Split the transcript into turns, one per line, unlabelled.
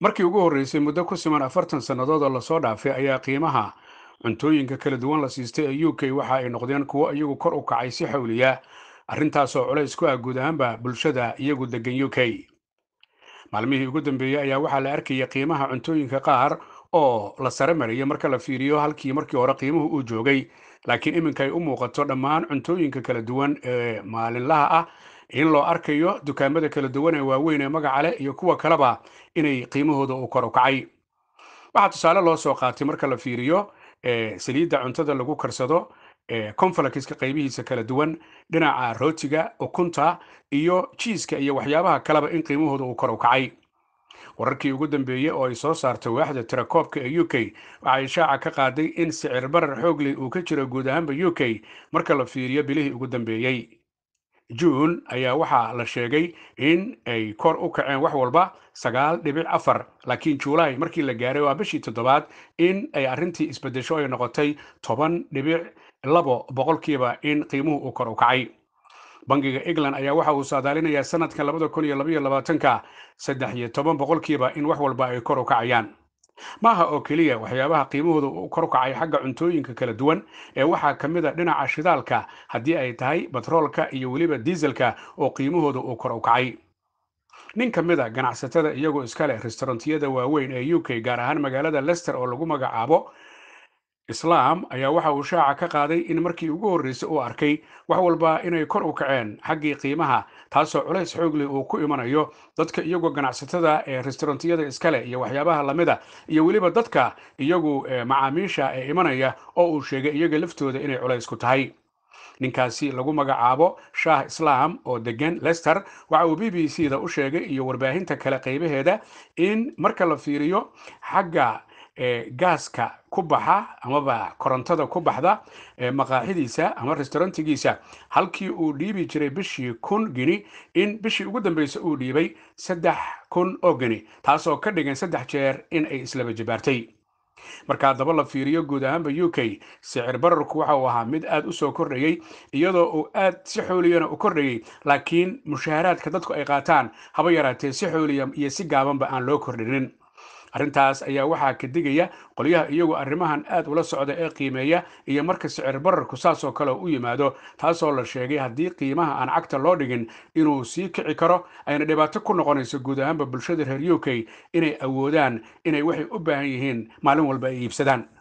markii ugu horreysay muddo ku siman afartan sannadood oo lasoo dhaafay ayaa qiimaha cuntooyinka kala duwan la siistay ee u k waxa ay noqdeen kuwo iyagu kor u kacay si xawliya arrintaasoo culays ku ah guud ahaanba bulshada iyagu degan u k maalmihii ugu dambeeyey ayaa waxaa la arkayay qiimaha cuntooyinka qaar oo la sare maraya marka la fiiriyo halkii markii hore qiimuhu uu joogay laakiin iminka ay u muuqato dhammaan cuntooyinka kala duwan ee maalinlaha ah in loo arkayo dukaamada kala duwan ee waaweyn ee magaca leh iyo kuwa kaleba inay qiimahooda uu kor u kacay waxaa tusaale loo soo qaatay marka la fiiriyo saliidda cuntada lagu karsado conflakiska qaybihiisa kala duwan dhinaca rootiga ukunta iyo jiiska iyo waxyaabaha kaleba in qiimahooda uu kor u kacay wararkii ugu dambeeyey oo ay soo saartay waaxda tirakoobka ee u k waxay shaaca ka qaaday in sicir barar xoogley uu ka jiro guud ahaanba u k marka la fiiriyo bilihii ugu dambeeyey juun ayaa waxaa la sheegay in ay kor u kaceen wax walba sagaal dhibic afar laakiin juulaay markii la gaaray waa bishii toddobaad in ay arrintii isbedesho ay noqotay toban dhibic labo boqolkiiba in qiimuhu uu kor u kacay bangiga england ayaa waxa uu saadaalinayaa sanadkan labada kun iyo labaiyo labaatanka saddex iyo toban boqolkiiba in wax walba ay kor u kacayaan maaha oo keliya waxyaabaha qiimahooda uu kor u kacay xagga cuntooyinka kala duwan ee waxaa ka mid a dhinaca shidaalka haddii ay tahay batroolka iyo weliba diiselka oo qiimahooda uu kor u kacay nin ka mid a ganacsatada iyagoo iska leh restaurantiyada waaweyn ee u k gaar ahaan magaalada lester oo lagu magacaabo islaam ayaa waxa uu shaaca ka qaaday in markii ugu horreysay uu arkay wax walba inay kor u kaceen xaggii qiimaha taasoo culays xoogley uu ku imanayo dadka iyagoo ganacsatada ee restaurantiyada iskale iyo waxyaabaha lamida iyo weliba dadka iyagu macaamiisha ee imanaya oo uu sheegay iyaga laftooda inay culays ku tahay ninkaasi lagu magacaabo shaah islaam oo degan lester waxa uu b b c da u sheegay iyo warbaahinta kale qaybaheeda in marka la fiiriyo xagga gaaska ku baxa amaba korontada ku baxda maqaaxidiisa ama restaurantigiisa halkii uu dhiibi jiray bishii kun gini in bishii ugu dambeysay uu dhiibay saddex kun oo gini taasoo ka dhigan saddex jeer in ay islaba jibaartay marka haddaba la fiiriyo guud ahaanba u k sicir bararku waxa uu ahaa mid aad u soo kordhayey iyadoo uu aad si xooliyana u kordhayey laakiin mushaaharaadka dadku ay qaataan haba yaraatee si xooliya iyo si gaabanba aan loo kordhinin arrintaas ayaa waxaa ka digaya qolyaha iyagu arrimahan aad ula socda ee qiimeeya iyo marka sicir bararku saasoo kale u yimaado taasoo la sheegay haddii qiimaha aan cagta loo dhigin inuu sii kici karo ayna dhibaato ku noqonayso guud ahaanba bulshada reer u k inay awoodaan inay waxay u baahan yihiin maalin walba ay iibsadaan